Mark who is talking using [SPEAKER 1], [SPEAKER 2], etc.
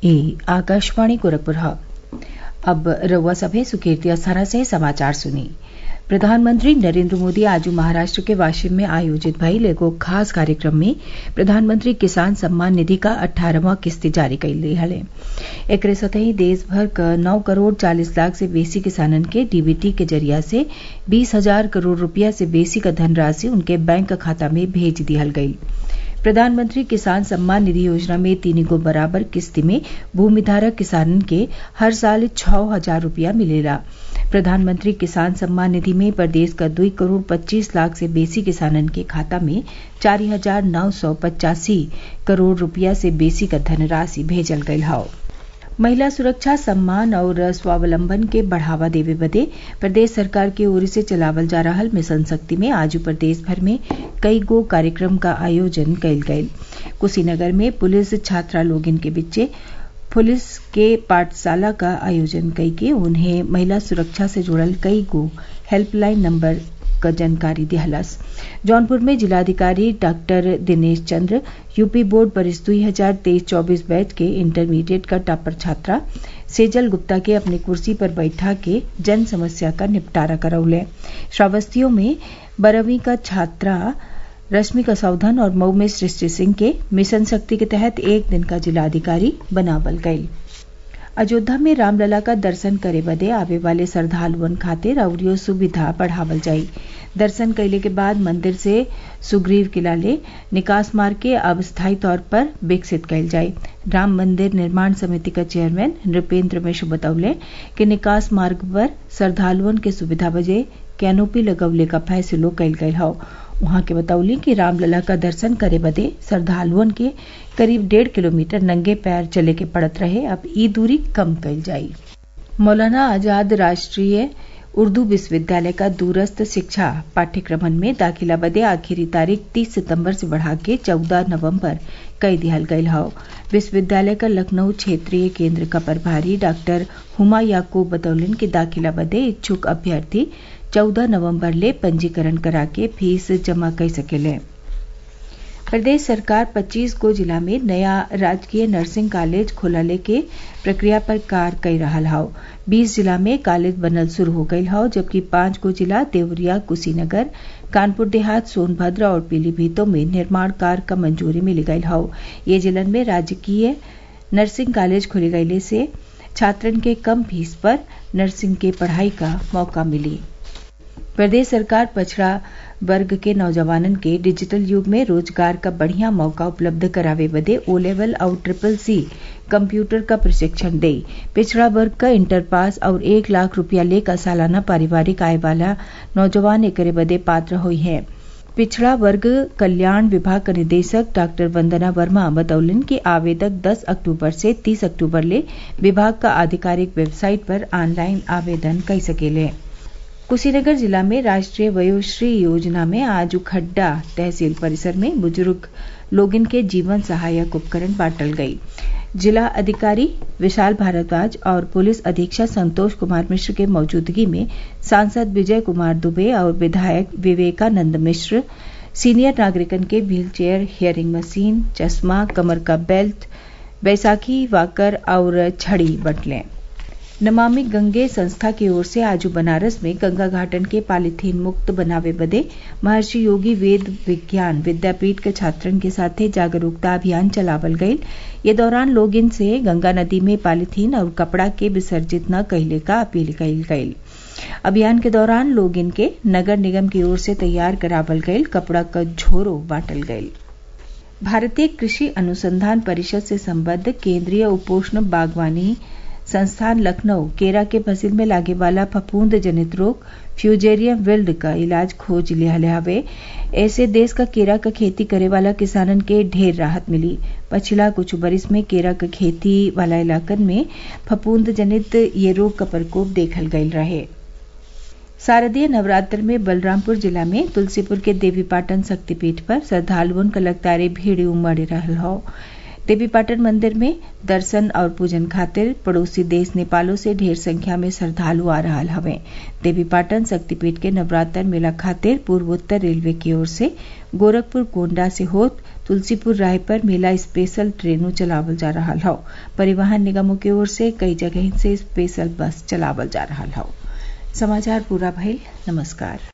[SPEAKER 1] ई आकाशवाणी गोरखपुर अब रउआ सभे सुकीर्ति अस्थाना से समाचार सुनी प्रधानमंत्री नरेंद्र मोदी आज महाराष्ट्र के वाशिम में आयोजित भइल एगो खास कार्यक्रम में प्रधानमंत्री किसान सम्मान निधि का अठारहवां किस्त जारी कइले हले एकरे सतही देश भर क नौ करोड़ चालीस लाख से बेसी किसानन के डीबीटी के जरिया से बीस हजार करोड़ रुपया से बेसी क धनराशि उनके बैंक खाता में भेज दिहल गयी प्रधानमंत्री किसान सम्मान निधि योजना में तीन गो बराबर किस्त में भूमिधारक किसानन के हर साल छह हजार रूपया मिलेला प्रधानमंत्री किसान सम्मान निधि में प्रदेश का दुई करोड़ पच्चीस लाख से बेसी किसानन के खाता में चार हजार नौ सौ पचासी करोड़ रूपया से बेसी का धनराशि भेजल गयल हौ महिला सुरक्षा सम्मान और स्वावलंबन के बढ़ावा देवे बदे प्रदेश सरकार की ओर से चलावल जा रहल मिशन शक्ति में आज प्रदेश भर में कई गो कार्यक्रम का आयोजन कयल गयल कुशीनगर में पुलिस छात्रा लोगन के बीचे पुलिस के पाठशाला का आयोजन कई के उन्हें महिला सुरक्षा से जुड़ल कई गो हेल्पलाइन नंबर क जानकारी दिहलस जौनपुर में जिलाधिकारी doctor Dinesh Chandra UP board परीक्षा दुई हजार तेईस चौबीस बैच के इंटरमीडिएट का टॉपर छात्रा सेजल गुप्ता के अपनी कुर्सी पर बैठा के जन समस्या का निपटारा करौले श्रावस्तियों में बारहवीं का छात्रा रश्मिका सौधन और मऊ में सृष्टि सिंह के मिशन शक्ति के तहत एक दिन का जिलाधिकारी बनावल गयी अयोध्या में रामलला का दर्शन करे बदे आवे वाले श्रद्धालुअन खातिर अवरियो सुविधा बढ़ावल जाई दर्शन कैले के बाद मंदिर से सुग्रीव किला ले निकास मार्ग के अब स्थायी तौर पर विकसित कैल जाये राम मंदिर निर्माण समिति का चेयरमैन नृपेंद्र मिश्र बतौले कि निकास मार्ग पर श्रद्धालुअन के सुविधा बजे कैनोपी लगवले का फैसलो कैल गयल हौ वहां के बतौली कि रामलला का दर्शन करे बदे श्रद्धालुअन के करीब डेढ़ किलोमीटर नंगे पैर चले के पड़त रहे अब ई दूरी कम कैल जाई मौलाना आजाद राष्ट्रीय उर्दू विश्वविद्यालय का दूरस्थ शिक्षा पाठ्यक्रमन में दाखिला बदे आखिरी तारीख 30 सितंबर से बढ़ा के 14 नवंबर कई दिहल गयल हौ विश्वविद्यालय का लखनऊ क्षेत्रीय केंद्र का प्रभारी डॉक्टर हुमा याकूब बतौलन कि दाखिला बदे इच्छुक अभ्यर्थी 14 नवंबर ले पंजीकरण करा के फीस जमा कर सकेले प्रदेश सरकार 25 को जिला में नया राजकीय नर्सिंग कॉलेज खोलले के प्रक्रिया पर कार कर रहा हौ 20 जिला में कॉलेज बनल शुरू हो गई हौ जबकि पांच को जिला देवरिया कुशीनगर कानपुर देहात सोनभद्र और पीलीभीतों में निर्माण कार्य का मंजूरी मिल गई हौ ये जिलन में राजकीय नर्सिंग कॉलेज खोले गये से छात्रन के कम फीस पर नर्सिंग के पढ़ाई का मौका मिली प्रदेश सरकार पछड़ा वर्ग के नौजवानन के डिजिटल युग में रोजगार का बढ़िया मौका उपलब्ध करावे बदे ओ लेवल और ट्रिपल सी कंप्यूटर का प्रशिक्षण दे पिछड़ा वर्ग का इंटर पास और एक लाख रुपया लेकर सालाना पारिवारिक आय वाला नौजवान एकरे बदे पात्र हुई है पिछड़ा वर्ग कल्याण विभाग का निदेशक डॉक्टर वंदना वर्मा बतौलन कि आवेदक 10 अक्टूबर से 30 अक्टूबर ले विभाग का आधिकारिक वेबसाइट पर ऑनलाइन आवेदन कर सकेले कुशीनगर जिला में राष्ट्रीय वयोश्री योजना में आज खड्डा तहसील परिसर में बुजुर्ग लोगन के जीवन सहायक उपकरण बांटल गई जिला अधिकारी विशाल भारद्वाज और पुलिस अधीक्षक संतोष कुमार मिश्र के मौजूदगी में सांसद विजय कुमार दुबे और विधायक विवेकानंद मिश्र सीनियर नागरिकन के व्हील चेयर हियरिंग मशीन चश्मा कमर का बेल्ट बैसाखी वाकर और छड़ी बंटलें नमामि गंगे संस्था की ओर से आज बनारस में गंगा घाटन के पॉलीथीन मुक्त बनावे बदे महर्षि योगी वेद विज्ञान विद्यापीठ के छात्रन के साथे जागरूकता अभियान चलावल गयी ये दौरान लोग इनसे गंगा नदी में पॉलीथीन और कपड़ा के विसर्जित न कहले का अपील कयल गयी अभियान के दौरान लोग इनके नगर निगम की ओर से तैयार करावल गयल कपड़ा का झोरो बांटल गयल भारतीय कृषि अनुसंधान परिषद से संबद्ध केंद्रीय उपोष्ण बागवानी संस्थान लखनऊ केरा के फसिल में लागे वाला फफूंद जनित रोग फ्यूजेरियम विल्ड का इलाज खोज लिया हवे ऐसे देश का केरा का खेती करे वाला किसानन के ढेर राहत मिली पछिला कुछ बरिस में केरा का खेती वाला इलाकन में फफूंद जनित ये रोग का प्रकोप देखल गयल रहे शारदीय नवरात्र में बलरामपुर जिला में तुलसीपुर के देवीपाटन शक्तिपीठ पर श्रद्धालुओं का लगातार भीड़ उमड़ रहल हो देवीपाटन मंदिर में दर्शन और पूजन खातिर पड़ोसी देश नेपालों से ढेर संख्या में श्रद्धालु आ रहा हवे देवीपाटन शक्तिपीठ के नवरात्र मेला खातिर पूर्वोत्तर रेलवे की ओर से गोरखपुर गोंडा से होत तुलसीपुर राय पर मेला स्पेशल ट्रेनों चलावल जा रहा हौ परिवहन निगमों की ओर से कई जगह से स्पेशल बस चलावल जा रहा हौ समाचार पूरा भइल नमस्कार